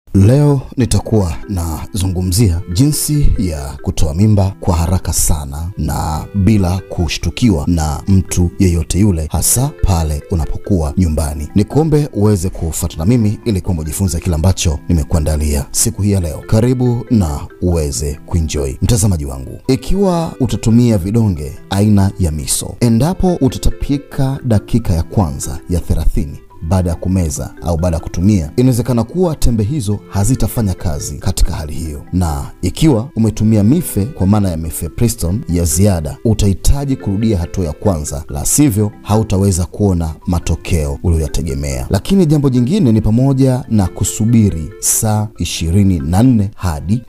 Leo nitakuwa nazungumzia jinsi ya kutoa mimba kwa haraka sana na bila kushtukiwa na mtu yeyote yule, hasa pale unapokuwa nyumbani. Nikuombe uweze kufuata na mimi ili kwamba ujifunze kile ambacho nimekuandalia siku hii ya leo. Karibu na uweze kuenjoy. Mtazamaji wangu, ikiwa utatumia vidonge aina ya miso, endapo utatapika dakika ya kwanza ya thelathini baada ya kumeza au baada ya kutumia, inawezekana kuwa tembe hizo hazitafanya kazi katika hali hiyo, na ikiwa umetumia mife kwa maana ya mifepristone ya ziada, utahitaji kurudia hatua ya kwanza, la sivyo hautaweza kuona matokeo uliyoyategemea. Lakini jambo jingine ni pamoja na kusubiri saa 24 hadi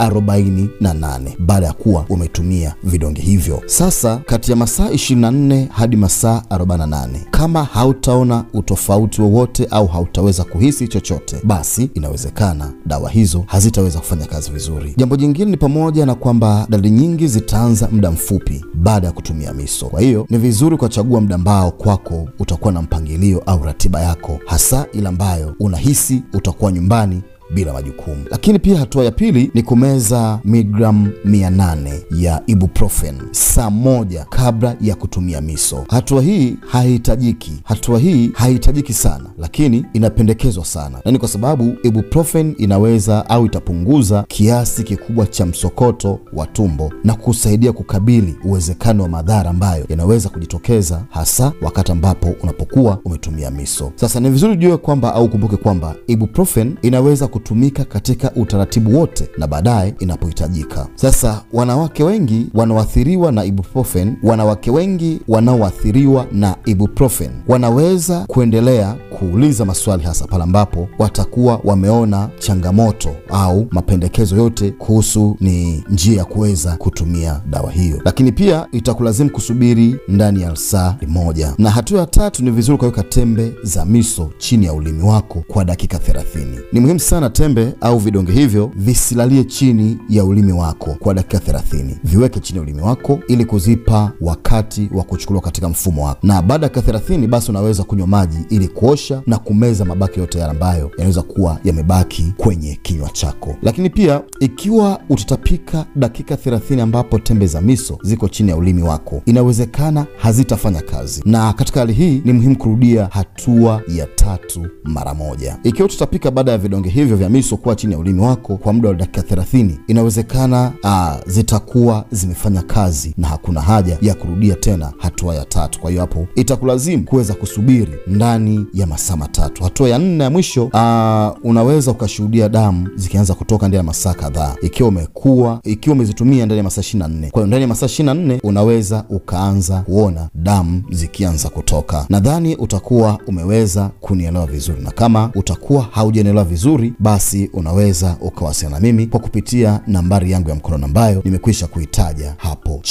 48 baada ya kuwa umetumia vidonge hivyo. Sasa kati ya masaa 24 hadi masaa 48 kama hautaona utofauti wowote au hautaweza kuhisi chochote, basi inawezekana dawa hizo hazitaweza kufanya kazi vizuri. Jambo jingine ni pamoja na kwamba dalili nyingi zitaanza muda mfupi baada ya kutumia miso. Kwa hiyo ni vizuri ukachagua muda ambao kwako utakuwa na mpangilio au ratiba yako, hasa ile ambayo unahisi utakuwa nyumbani bila majukumu. Lakini pia hatua ya pili ni kumeza miligramu 800 ya ibuprofen saa moja kabla ya kutumia miso. Hatua hii haihitajiki, hatua hii haihitajiki sana, lakini inapendekezwa sana, na ni kwa sababu ibuprofen inaweza au itapunguza kiasi kikubwa cha msokoto wa tumbo na kusaidia kukabili uwezekano wa madhara ambayo yanaweza kujitokeza hasa wakati ambapo unapokuwa umetumia miso. Sasa ni vizuri ujue kwamba au ukumbuke kwamba ibuprofen inaweza kutumika katika utaratibu wote na baadaye inapohitajika. Sasa wanawake wengi wanaoathiriwa na ibuprofen, wanawake wengi wanaoathiriwa na ibuprofen wanaweza kuendelea kuuliza maswali, hasa pale ambapo watakuwa wameona changamoto au mapendekezo yote kuhusu ni njia ya kuweza kutumia dawa hiyo, lakini pia itakulazimu kusubiri ndani ya saa moja. Na hatua ya tatu ni vizuri ukaweka tembe za miso chini ya ulimi wako kwa dakika 30. Ni muhimu sana tembe au vidonge hivyo visilalie chini ya ulimi wako kwa dakika 30. Viweke chini ya ulimi wako ili kuzipa wakati wa kuchukuliwa katika mfumo wako, na baada ya dakika 30 basi unaweza kunywa maji ili kuosha na kumeza mabaki yote yale ambayo yanaweza kuwa yamebaki kwenye kinywa chako. Lakini pia ikiwa utatapika dakika 30 ambapo tembe za miso ziko chini ya ulimi wako, inawezekana hazitafanya kazi, na katika hali hii ni muhimu kurudia hatua ya tatu mara moja. Ikiwa utatapika baada ya vidonge hivyo vya miso kuwa chini ya ulimi wako kwa muda wa dakika 30, inawezekana aa, zitakuwa zimefanya kazi na hakuna haja ya kurudia tena hatua ya tatu. Kwa hiyo hapo itakulazimu kuweza kusubiri ndani ya masaa matatu. Hatua ya nne ya mwisho, aa, unaweza ukashuhudia damu zikianza kutoka ndani ya masaa kadhaa, ikiwa umekuwa ikiwa umezitumia ndani ya masaa 24. Kwa hiyo ndani ya masaa 24 unaweza ukaanza kuona damu zikianza kutoka. Nadhani utakuwa umeweza kunielewa vizuri, na kama utakuwa haujanielewa vizuri basi unaweza ukawasiliana na mimi kwa kupitia nambari yangu ya mkono ambayo nimekwisha kuitaja hapo.